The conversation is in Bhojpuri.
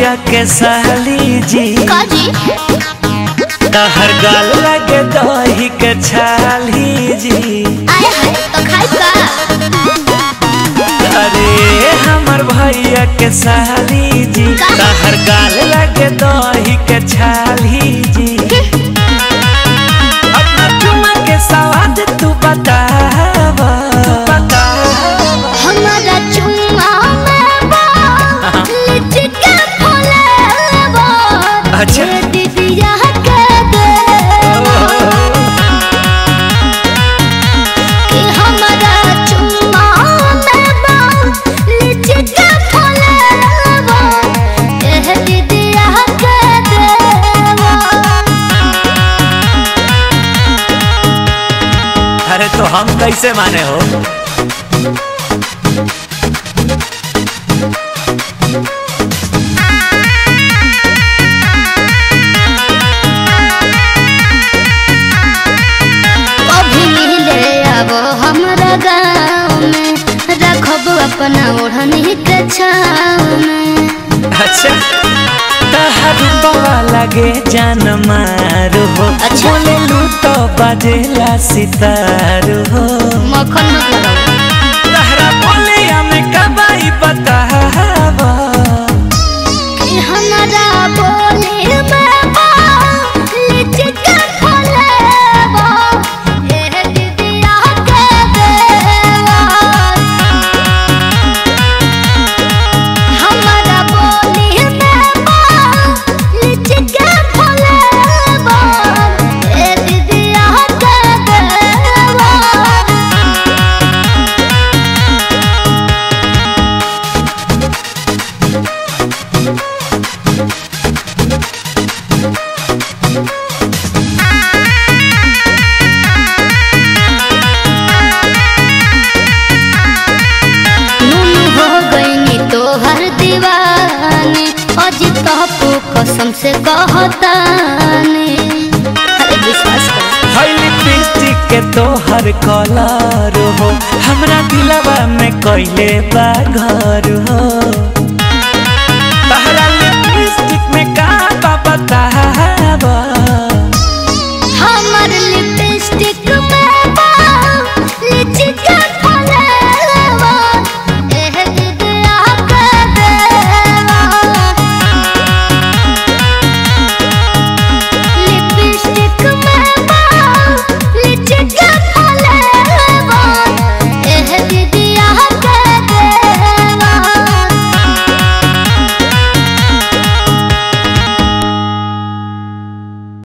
भैया के साली जी काजी तहर गाल लगे दही के छाली जी आए हाय तो खाई का अरे हमर भैया के साली जी का? तहर गाल लगे दही के छाली जी अपना चुमा के सवाद तू बताव हमारा चुम्मा में बा लीची के फुलेवा अच्छा। ये दीदिया के देवा कि हमारा चुम्मा में बा लीची के फुलेवा ये दीदिया के देवा अरे तो हम कैसे माने हो अभी मिले अब हमरा गाँव में रखब अपना ओढ़नी के छाँव में अच्छा तहर बवा लगे जान मारू हो अच्छा। बोले लू तो बजेला सितारू हो मक्खन मत लगाओ तहरा बोले हमें कबाई बताव कि हमरा बोले में बा लीची के फलेवा ए दीदिया के देवा हमरा बोले में बा लीची के फलेवा ए दीदिया के देवा नून हो गईनी तोहर दीवानी अजी तहपू कसम से कहतानी अरे विश्वास कर है लिपस्टिक के तोहर कलर हो हमरा दिलवा में कैले बा घर हो तहरा लिपस्टिक में का बा बता